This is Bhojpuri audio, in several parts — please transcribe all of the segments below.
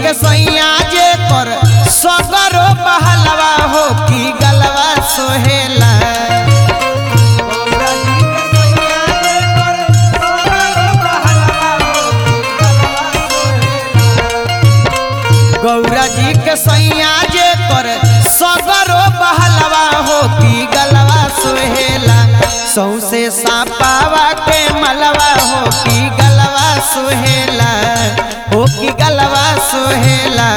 के सैया जे कर सगरो बहलवा हो की गलवा सोहेला गौरा जी के सैया जे कर सगरो बहलवा हो की गलवा सोहेला सौसे सापावा के मलवा हो की गलवा सोहेला हो की गलवा सोहेला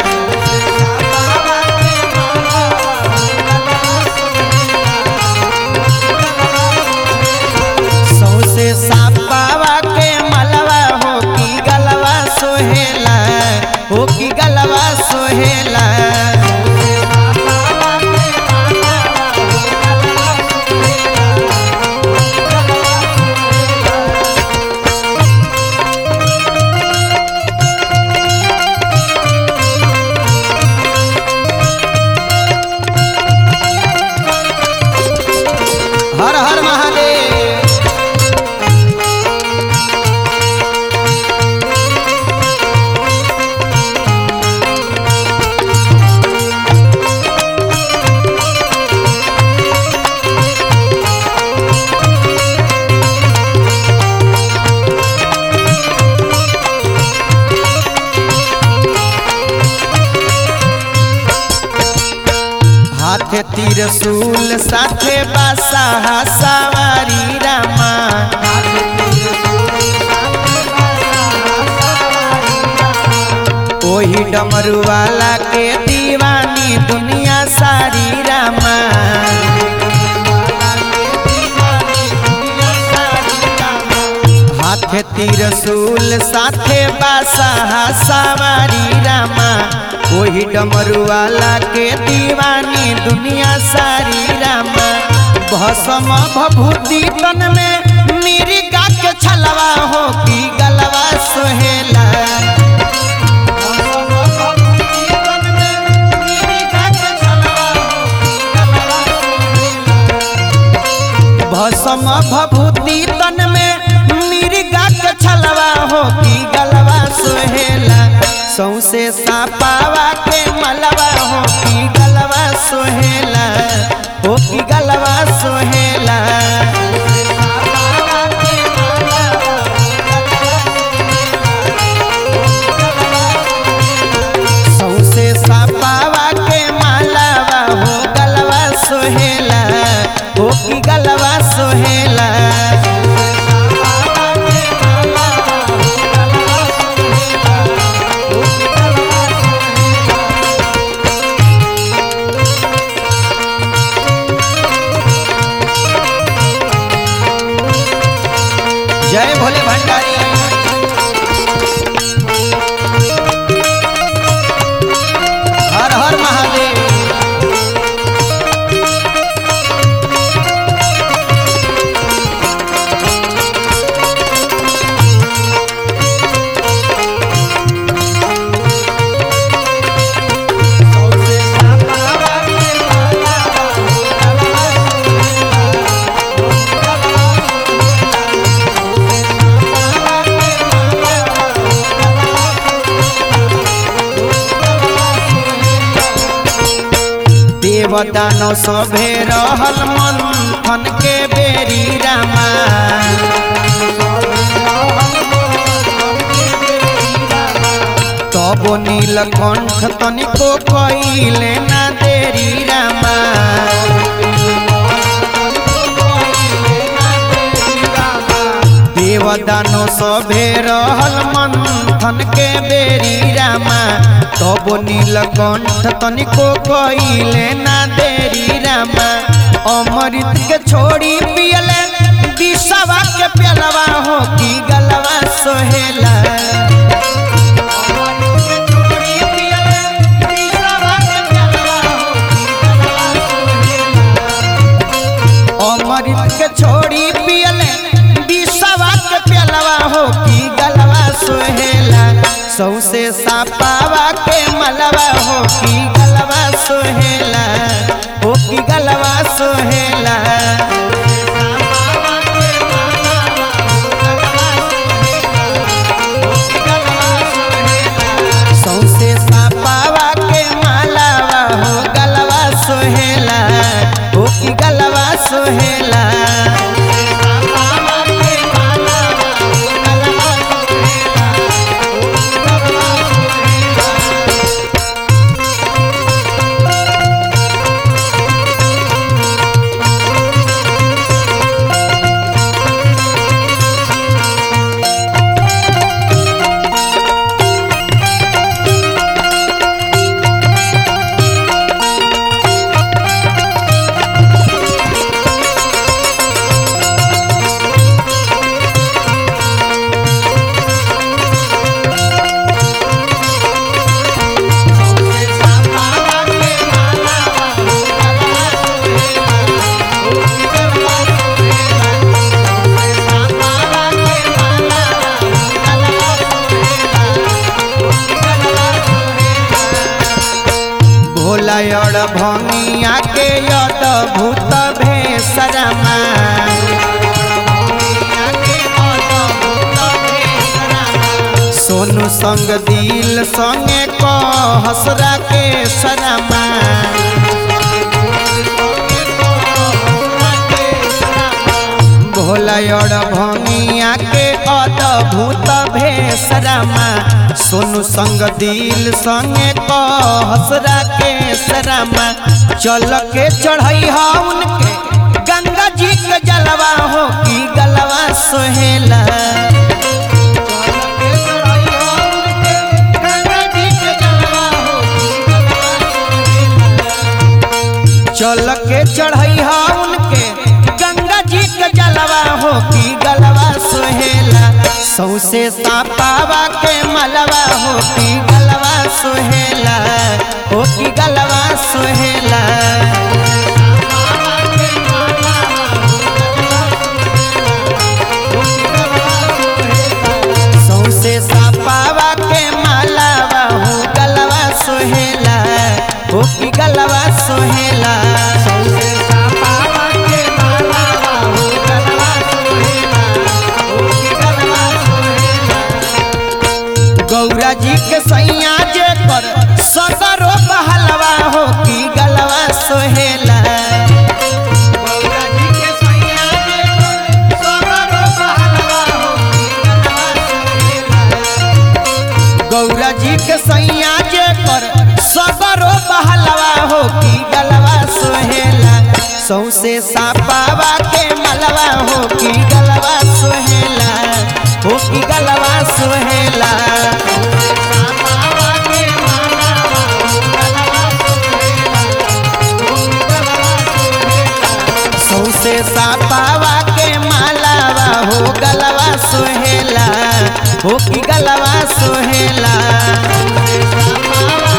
सौसे सापावा के मलवा हो की गलवा सोहेला हो की गलवा सोहेला हर हर महादेव हाथे त्रिशूल साथे बासा सवारी रामा ओही डमरू वाला के दीवानी दुनिया सारी रामा हाथे त्रिशूल साथे बासा सवारी रामा ओही डमरू वाला के दीवानी दुनिया सारी रामा भसम भभूति तन में मिर्गा के छलवा हो की गलवा सोहेला भसम भभूति तन में मिर्गा के छलवा हो की गलवा सोहेला सौसे सापावा के मलवा हो की गलवा सोहेला हो की गलवा सोहेला सौसे सापावा के मालावा हो गलवा सोहेला हो की गलवा सोहेला जय भोले भंडारी हर हर महादेव देवदानो सभे रहल मंथन के बेरी रामा तबो नीलकंठ तनिको कइले ना देरी रामा देवदानो सभे रहल मंथन के बेरी रामा तबो नीलकंठ तनिको कइले ना देरी रामा अमृत के छोड़ी पियले दिशवा के प्यालवा हो की गलवा सोहेला अमृत के छोड़ी पियले दिशवा के प्यालवा हो की गलवा सोहेला सौसे सापावा के मलवा हो की गलवा सोहेला हो की गलवा सोहेला सौसे भंगिया के अद्भुत भेसरमा सोनू संग दिल संगे कहसरा के सरमा भोला और भंगिया के अद्भुत भेसरमा सोनू संग दिल संगे कहसरा के सरमा चल के चढ़ई हा उनके गंगा जी के जलवा हो की गलवा सोहेला चल के चढ़ई हा उनके गंगा जी के जलवा हो की गलवा सोहेला सौसे सापावा के मलवा हो की गलवा सोहेला हो की गलवा सोहेला सौसे सापावा के मालावा हो गलवा सोहेला हो की गलवा सोहेला सौसे सापावा के मालावा हो गलवा सोहेला हो की गलवा सोहेला गौरा जी के सैया जे कर सगरो बहलवा हो की गलवा सोहेला गौरा जी के सैया जे कर सगरो बहलवा हो की गलवा सोहेला गौरा जी के सैया जे कर सगरो बहलवा हो की गलवा सोहेला सौसे सापावा के मलवा हो की गलवा सोहेला हो की गलवा सोहेला सौसे सापावा के मालावा हो गलवा सोहेला हो की गलवा सोहेला